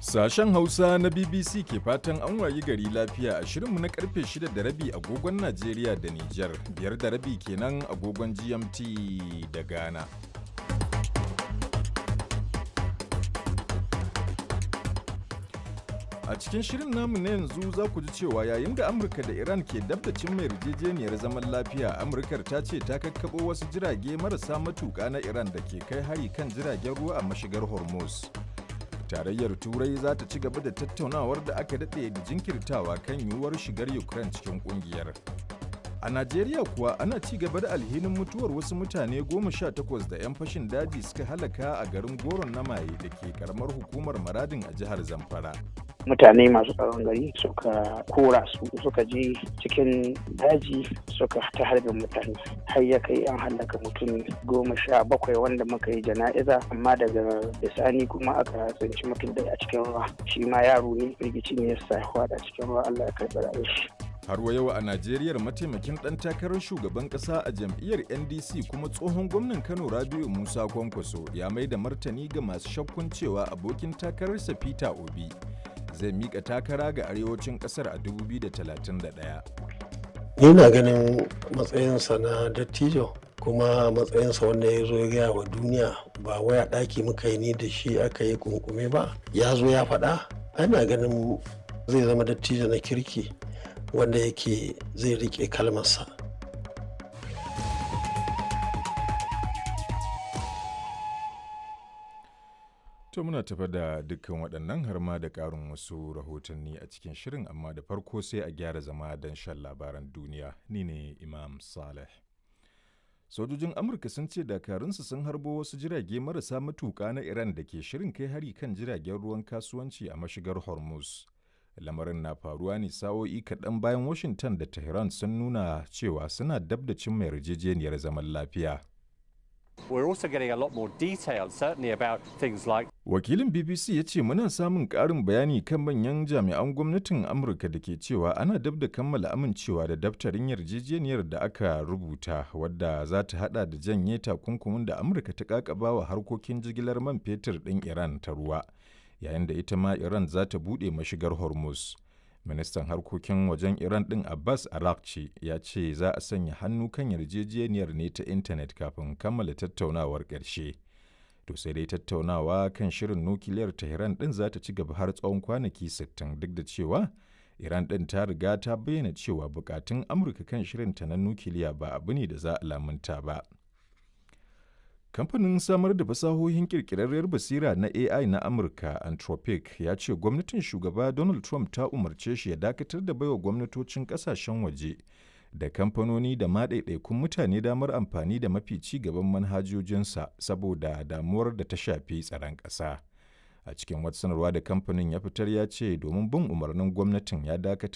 Sashen Hausa na BBC ke fatan an wayi gari lafiya a shirinmu na karfe 6 da rabi agogon Najeriya da Nijar, biyar da rabi kenan agogon GMT da Ghana. A cikin shirin namu na yanzu za ku ji cewa yayin da Amurka da Iran ke dab da cimma yarjejeniyar zaman lafiya, Amurkar ta ce ta kakkaɓo wasu jirage marasa matuƙa na Iran da ke kai hari kan jiragen ruwa a mashigar Hormuz. Tarayyar Turai za ta ci gaba da tattaunawar da aka daɗe da jinkirtawa kan yiwuwar shigar Ukraine cikin ƙungiyar. A Najeriya kuwa ana ci gaba da alhinin mutuwar wasu mutane goma sha takwas da 'yan fashin daji suka halaka a garin Goron na Maye da ke karamar hukumar Maradin a jihar Zamfara. mutane masu tsaron gari suka kora su suka je cikin daji suka ta harbin mutane har ya kai an hallaka mutum goma sha bakwai wanda muka yi jana'iza amma daga bisani kuma aka tsinci mutum da a cikin ruwa shi ma yaro ne firgici ne ya sa a cikin ruwa allah ya karɓi rayuwar shi Har wa yau a Najeriya mataimakin ɗan takarar shugaban ƙasa a jam'iyyar NDC kuma tsohon gwamnan Kano Rabiu Musa Kwankwaso ya mai da martani ga masu shakkun cewa abokin takararsa Peter Obi zai mika takara ga arewacin kasar a 2031. Ni na ganin matsayinsa na dattijo kuma matsayinsa wanda ya zo ya gaya wa duniya ba waya ɗaki muka yi ni da shi aka yi kunkume ba ya zo ya faɗa ana ganin zai zama dattijo na kirki wanda yake zai riƙe kalmarsa. To muna tafa da dukkan waɗannan har ma da ƙarin wasu rahotanni a cikin shirin amma da farko sai a gyara zama don shan labaran duniya ni ne Imam Saleh. Sojojin Amurka sun ce dakarunsu sun harbo wasu jirage marasa matuƙa na Iran da ke shirin kai hari kan jiragen ruwan kasuwanci a mashigar Hormuz. Lamarin na faruwa ne sa'o'i kaɗan bayan Washington da Tehran sun nuna cewa suna dab da cimma yarjejeniyar zaman lafiya. We're also getting a lot more detail, certainly about things like. Wakilin BBC ya ce muna samun ƙarin bayani kan manyan jami'an gwamnatin Amurka da ke cewa ana dab da kammala amincewa da daftarin yarjejeniyar da aka rubuta wadda za ta hada da janye takunkumin da Amurka ta kakaba wa harkokin jigilar man fetur ɗin Iran ta ruwa, yayin da ita ma Iran za ta buɗe mashigar Hormuz. ministan harkokin wajen iran din abbas arakci ya ce za a sanya hannu kan yarjejeniyar ne ta intanet kafin kammala tattaunawar ƙarshe to sai dai tattaunawa kan shirin nukiliyar tehran din za ta ci gaba har tsawon kwanaki 60 duk da cewa iran din ta riga ta bayyana cewa bukatun amurka kan shirinta na nukiliya ba abu ne da za a lamunta ba Kamfanin samar da fasahohin kirkirarriyar basira na AI na Amurka, Anthropic, ya ce gwamnatin shugaba Donald Trump ta umarce shi ya dakatar da baiwa gwamnatocin kasashen waje da kamfanoni da maɗaiɗaikun mutane damar amfani da mafi ci gaban manhajojinsa saboda damuwar da ta shafi tsaron ƙasa. A cikin wata sanarwa da kamfanin ya fitar ya ce domin bin umarnin gwamnatin ya dakatar